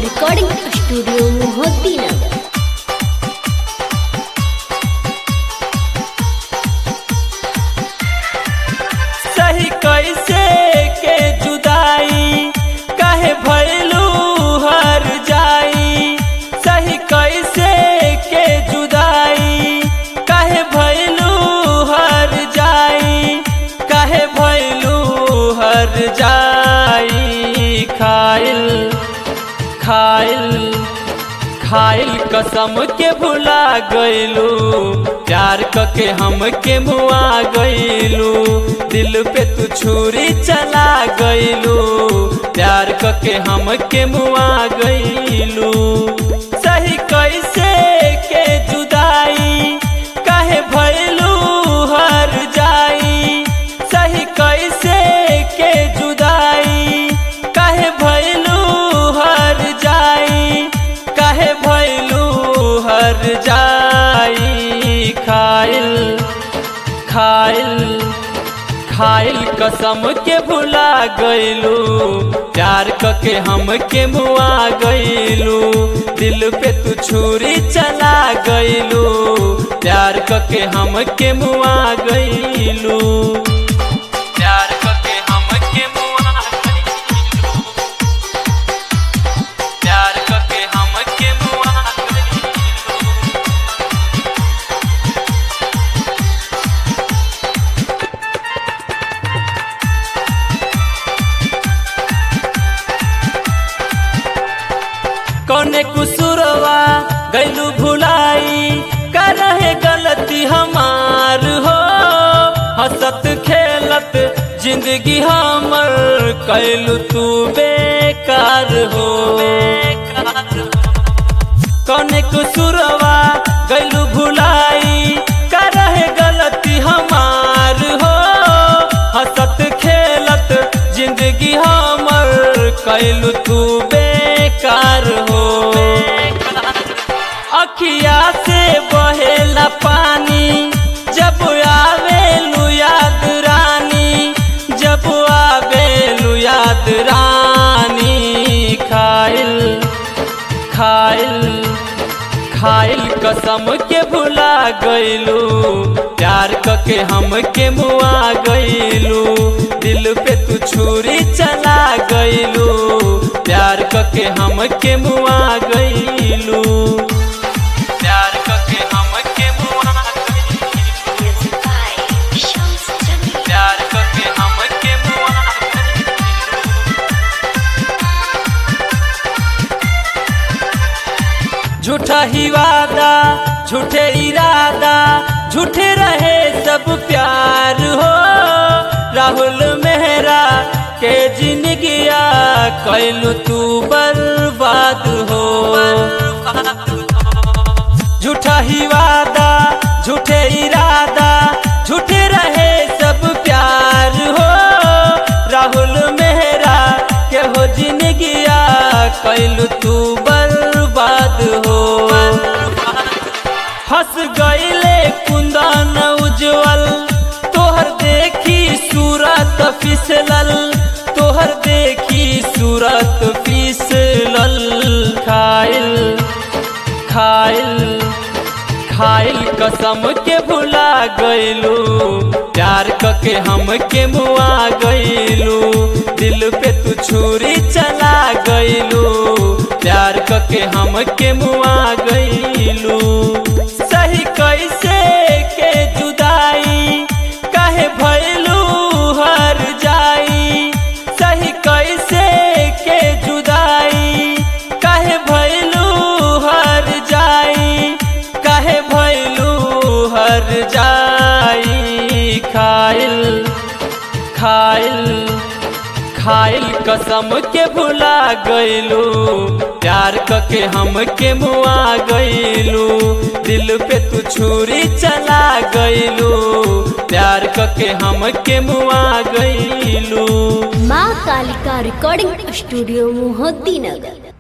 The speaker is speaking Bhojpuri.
रिकॉर्डिंग स्टूडियो मोहद्दी नगर सही कैसे के जुदाई कहे भैलू हर जाई सही कैसे के जुदाई कहे भैलू हर जाई कहे भैलू हर जाई खाइल खाइल खाइल कसम के भुला गइलू प्यार कके हम के मुआ गइलू दिल पे तू छुरी चला गइलू प्यार कके हम के मुआ गइलू सही कैसे के जुदाई कहे भइलू हर जाई सही कैसे के जुदाई कहे भइलू हर जाई कहे भइलू हर जाई खाइल खाइल खाइल कसम के भुला गइलू प्यार कके हम के मुआ गइलू दिल पे तू छुरी चला गइलू प्यार कके हम के मुआ गइलू प्यार कके हम के मुआ गइलू प्यार कके हम के मुआ गइलू कौने कुसुरवा गैलू भुलाई कर रहे गलती हमार हो हंसत खेलत जिंदगी हमर कैलू तू बेकार हो कौने कुसुरवा गैलू भुलाई कर रहे गलती हमार हो हंसत खेलत जिंदगी हमर कैलू तू बेकार हो अखिया से बहेला पानी जब आवेलू याद रानी जब आवेलू याद रानी खाइल खाइल खाइल कसम के भुला गइलू प्यार कके हम के मुआ गइलू दिल पे तू छुरी चला गइलू प्यार कके हम के मुआ गइलू प्यार कके हम के मुआ गइलू प्यार कके हम के मुआ गइलू झूठा ही वादा झूठे इरादा झूठे रहे सब प्यार हो राहुल मेहरा के जिंदगिया कैलू तू बर्बाद हो झूठा ही वादा झूठे इरादा झूठे रहे सब प्यार हो राहुल मेहरा के हो जिंदगिया कैलू तू बर्बाद हो फंस गईले कुंदन उज्जवल तोहर देखी सूरत फिसलल तोहर देखी सूरत फिसलल खाइल खाइल खाइल कसम के भुला गइलू प्यार कके हम के मुआ गइलू दिल पे तू छुरी चला गइलू प्यार कके हम के मुआ गइलू सही कैसे के जुदाई कहे भइलू हर जाई सही कैसे के जुदाई कहे भइलू हर जाई कहे भइलू हर जाई खाइल खाइल खाइल कसम के भुला गइलू प्यार कके हम के मुआ गइलू दिल पे तू छुरी चला गइलू प्यार कके हम के मुआ गइलू माँ कालिका रिकॉर्डिंग स्टूडियो मोहद्दी नगर